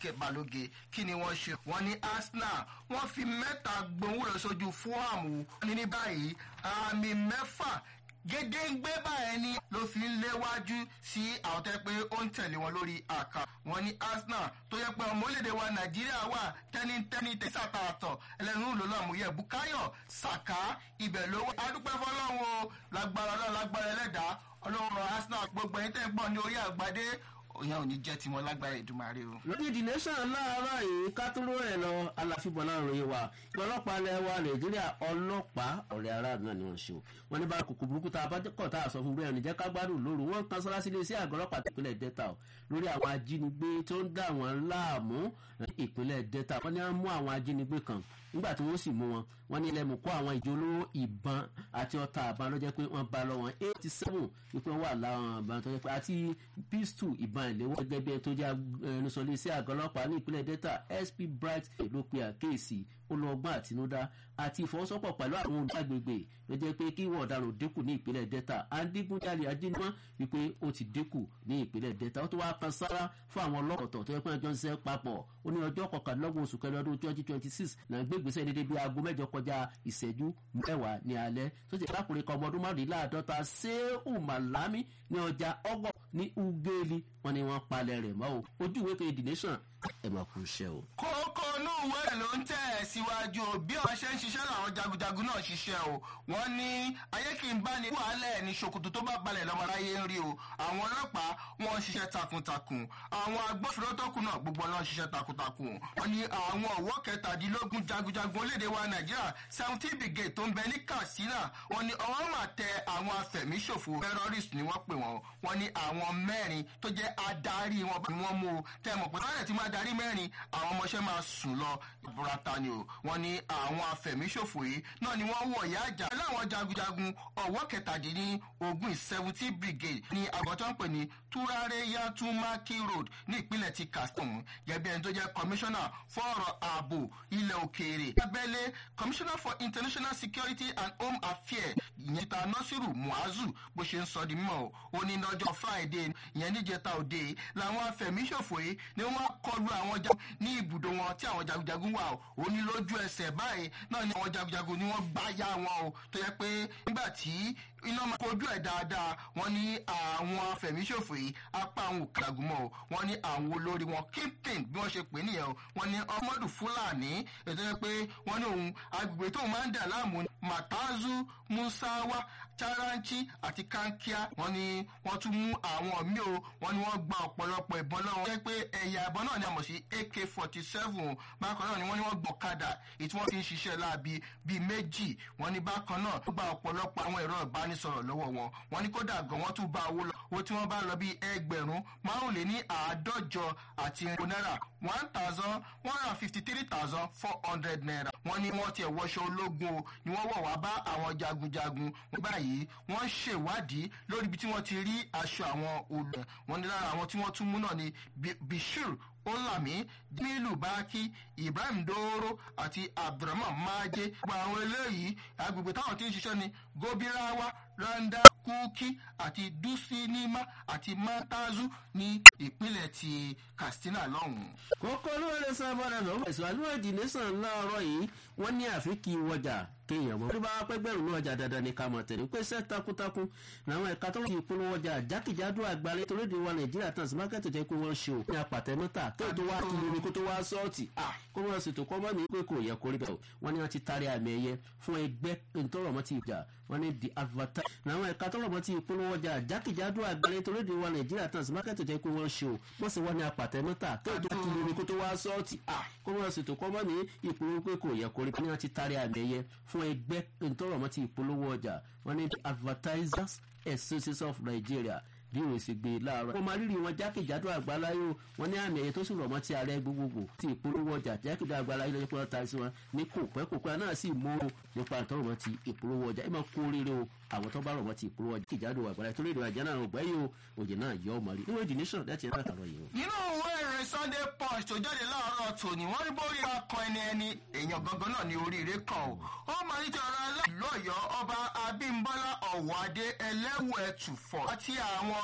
balóge kí ni wọ́n ṣe wọ́n ní arsenal wọ́n fi mẹ́ta gbòǹwò sójú fúhàmù ní ní báyìí àmì mẹ́fà gédéǹgbé báyẹn ni ló fi ń léwájú sí àwọn tẹ́ pé ó ń tẹ̀lé wọn lórí àká wọn ní arsenal tó yẹ pé ọmọ orílẹ̀-èdè wa nàìjíríà wà tẹ́nitẹ́ni tẹ́sàtà àtọ̀ ẹlẹ́nu ló lọ́ àmúyẹ bukayo saka ibẹ̀ ló wà. adúpẹ́ fọlọ́run o lágbára ọlọ́run lágbára ẹlẹ́dàá ọlọ́run arsenal gbogbo ẹ̀yin tẹ́ ń pọ̀ ní orí àgbàdé òyìn ò ní jẹ́ tiwọn lágbára ìdúmọ̀rẹ́ o. lórí the nation láàárọ̀ yìí kátóló ẹ̀ lọ aláfíbọn náà ròyìn wa ọlọ́pàá ilẹ̀ wa nàìjíríà ọlọ́pàá ọ̀rẹ́ aráàlú náà ni wọ́n ṣe o wọ́n ní bá kòkò burúkú tá a bá kọ̀ tá a sọ fún bẹ́ẹ̀ níjẹ́ ká gbádùn lóru wọ́n kan sọ́lá sílé sí àgọ́ ọlọ́pàá ìpínlẹ̀ delta o lórí àwọn ajínigbé tó ń dà wọ́n láàmú ìpínlẹ̀ delta wọ́n ní wọ́n mú àwọn ajínigbé kan nígbà tí wọ́n sì mú wọn wọ́n ní ilẹ̀ mú kó àwọn ìjólówó ìbọn àti ọta àbá ló jẹ́ pé wọ́n bá lọ wọn eighty seven wípé wọ́n wà láwọn ìbọn tó jẹ́ pé àti pistol ìbọn ìléwọ́ gẹ́gẹ́ bí ẹ tó jẹ́ ẹnusọ̀lẹ̀ sí àgọ́ ọlọ́pàá ní ìpínlẹ̀ delta sp bright ló pe àkéèsì olùọgbọ́n àtinúdá àti ìfọwọ́sọ́pọ̀ pẹ̀lú àwọn olùgbàgbègbè ló jẹ́ pé kí wọ́n ọ̀daràn dínkù ní ìpínlẹ̀ delta adigunjalè ajínigbọ́n wípé ó ti dínkù ní ìpínlẹ̀ delta ó tó wá kan sára fún àwọn ọlọ́kọ̀tọ̀ tó yẹ pé ọjọ́ ń ṣiṣẹ́ papọ̀ ó ní ọjọ́ kọkànlélọ́gbọ̀n oṣù kẹrin ọdún twenty twenty six náà gbé ìgbésẹ̀ dédé bí aago mẹ́jọ kọjá ìṣẹ́jú mẹ́wàá ní alẹ́ tó ti lákùnrin kan ọmọ ọdún márùnléláàádọ́ta sẹ́hùn màlámì ní ọjà ọgọ́ ní ugeli wọn ni wọ́n palẹ̀ rẹ̀ mọ́ o ojú ìwé kejì the nation ẹ̀ máa kú iṣẹ́ o. kókó inú ìwé rẹ̀ ló ń tẹ̀ ẹ́ síwájú o bí ọ̀rọ̀ ṣe ń ṣiṣẹ́ làwọn jagunjagun náà ṣiṣẹ́ o wọ́n ní ayé kì í bá ní wàhálẹ̀ ní ṣòkòtò tó bá balẹ̀ lọ́mọláyé ń rí o àwọn ọlọ́pàá wọn ṣiṣẹ́ takuntakun àwọn agbófinró tó kù náà gbogbo náà ṣiṣẹ́ takuntakun wọ́n ní àwọn ọ̀wọ́ kẹtàdínlógún jagunjagun orílẹ̀-èdè wa nàìjíríà seventeen brigade tó ń bẹ ní katsina wọ́n ní ọwọ́ mà tẹ àwọn afẹ̀míṣòfò terrorist ni wọ́n pè wọ́n wọ́n ní àwọn mẹ́rin tó jẹ́ adarí wọn bá wọn mú o tẹ́ mọ̀ pé báyọ̀ tí máa darí mẹ́rin àwọn ọmọọṣẹ́ máa sùn lọ burata ni o wọ́n ní àwọn afẹ̀míṣòfò yìí náà ni wọ́n wọ̀ ìyá àjà láwọn jagunjagun ọ̀wọ́ kẹtàdínní ogun seventeen brigade ní àgọ́tọ́ ń pè ní turare yatumaki road ní ìpínlẹ̀ ti kastom gẹ́gẹ́ ẹni tó jẹ́ commissioner fún ọ̀rọ̀ ààbò ilẹ̀ òkèèrè abẹ́lé commissioner for international security and home affairs ìyẹn ta nasiru muazu bó ṣe ń sọ di mímọ́ o ní lọ́jọ́ friday ìyẹn níjẹta òde làwọn afẹ̀míṣòfò yìí ni wọ́n kọlu àwọn jagun ní ibùdó wọn tí àwọn jagunjagun wà ó ní lójú ẹsẹ̀ báyìí náà ni àwọn jagunjagun ni wọ́n gbá yá wọn o tó yẹ pé nígbà tí iná máa kojú ẹ̀ dáadáa wọ́n ní àwọn afẹ̀míṣòfò yìí apá àwọn òkàgùn mọ́ o wọ́n ní àwọn olórí wọn kíntìn bí wọ́n ṣe pè é nìyẹn o wọ́n ní ọmọdù fúlàní ètò yẹ pé wọ́n ní òun agbègbè tóun máa ń dà láàmú matazu musawa charanchi àti kankia wọ́n ní wọ́n tún mú àwọn míì o wọ́n ní wọ́n gba ọ̀pọ̀lọpọ̀ ìbọn lọ́wọ́ jẹ́ pé ẹ̀yà ìbọn náà ni a mọ̀ sí ak forty seven bákan náà ni wọ́n ní wọ́n gbọ̀kadà èyí tí wọ́n fi ń ṣiṣẹ́ láabi bíi méjì wọ́n ní bákan náà wọ́n gba ọ̀pọ̀lọpọ̀ àwọn ẹ̀rọ ìbánisọ̀rọ̀ lọ́wọ́ wọn wọ́n ní kódà gan wọ́n tún bá owó lọ owó tí wọ́n bá lọ bíi ẹgbẹ̀rún márùnléní àádọ́jọ àti ẹ̀rọ náírà one thousand one hundred fifty three thousand four hundred naira wọ́n ní wọ́n tiẹ̀ wọṣọ ológun o ni wọ́n wọ̀ wá bá àwọn jagunjagun báyìí wọ́n ṣèwádìí lórí ibi tí wọ́n ti rí aṣọ àwọn olè wọ́n ní lára àwọn tí wọ́n tún mú náà ni bishir olami jamilu baki ibrahim doro àti abdulrahman maje gbogbo àwọn eléyìí agbègbè táwọn ti ń ṣiṣẹ́ ni gobirawa randa kuki àti dusinima àti matazu ní ìpínlẹ̀ ti katsina lọ́hùn. kókó olóore sábàdà lọ́wọ́ ìsìlájú èdè nìsan láàárọ̀ yìí wọ́n ní àfikì wọjà kéèyàn mọ́. bí bá pẹ́ gbẹ̀rún náà ọjà dandan ní ká mọ̀ tẹ̀lé pé iṣẹ́ takuntakun làwọn ẹ̀ka tó ti ìpolówó ọjà jákèjádò àgbálẹ̀ torí ìdíwọ́ nàìjíríà tán sí mákẹ́tì jẹ́ pé wọ́n ṣe ò ní apàtẹ́mọ́tà tó tó wá kí lórí kó tó wá sọ́ọ̀tì kó wọ́n ṣètò kọ́ mọ́ ní pé kò yẹ kó rí bẹ́ẹ̀ wọ́n ní wọ́n ti tarí àmì ẹ̀yẹ fún ẹgbẹ́ ntọ́rọ̀mọ́ ti ìjà wọ́n ní the advertise làwọn ẹ̀ka tọ́rọ̀mọ́ ti ìpolówó ọjà jákèjádò àgbálẹ̀ torí ìdíwọ́ nàìjíríà tán sí mákẹ́tì jẹ́ pé wọ́n ṣe ò wọ́n sì wọ́n ní apàtẹ́mọ́tà tó tó kí lórí kó tó wá sọ́ọ̀tì kó wọ́n ṣètò kọ́ mọ́ ní ìpolówó pé kò yẹ kó rí bẹ́ẹ̀ wọ́n ti tarí àmì ẹ̀yẹ fún ẹgbẹ́ ntọ́rọ̀ mọ́ ti ìpolówó ọjà wọ́n ní advertisers association of nigeria bí òun sì gbé láàárọ̀. wọ́n máa rírì wọn jákèjádò àgbáláyò wọn ní àmì ẹ̀yẹ tó sì rọ̀ mọ́ ti ààrẹ gbogbogbò ti ìpolówó ọjà jákèjádò àgbáláyò lọ́jọ́ pé wọ́n ta sí wọn ní kò pẹ́ kò pẹ́ náà sì mú o nípa àtọ́rọ̀ mọ́ ti ìpolówó ọjà ẹ máa kó rere o àwọn tó bá rọ̀ mọ́ ti ìpolówó ọjà jákèjádò àgbáláyò torí ìrìn àjẹ́ náà ọgbẹ́ yìí o òjò náà yọ ọmọ rí níwèé the nation láti ẹ̀ka àkàrọ̀ yìí o. nínú ìwé ìrìn sunday punch tó jáde láàárọ̀ tòní wọ́n rí bórí akọ ẹni ẹni èèyàn gangan náà ní oríire kan o ó máa ní ti ọ̀rọ̀ aláìlọ́yọ̀ ọba abímbọ́lá ọ̀wọ́ adé ẹlẹ́wù ẹ̀tùfọ̀ àti àwọn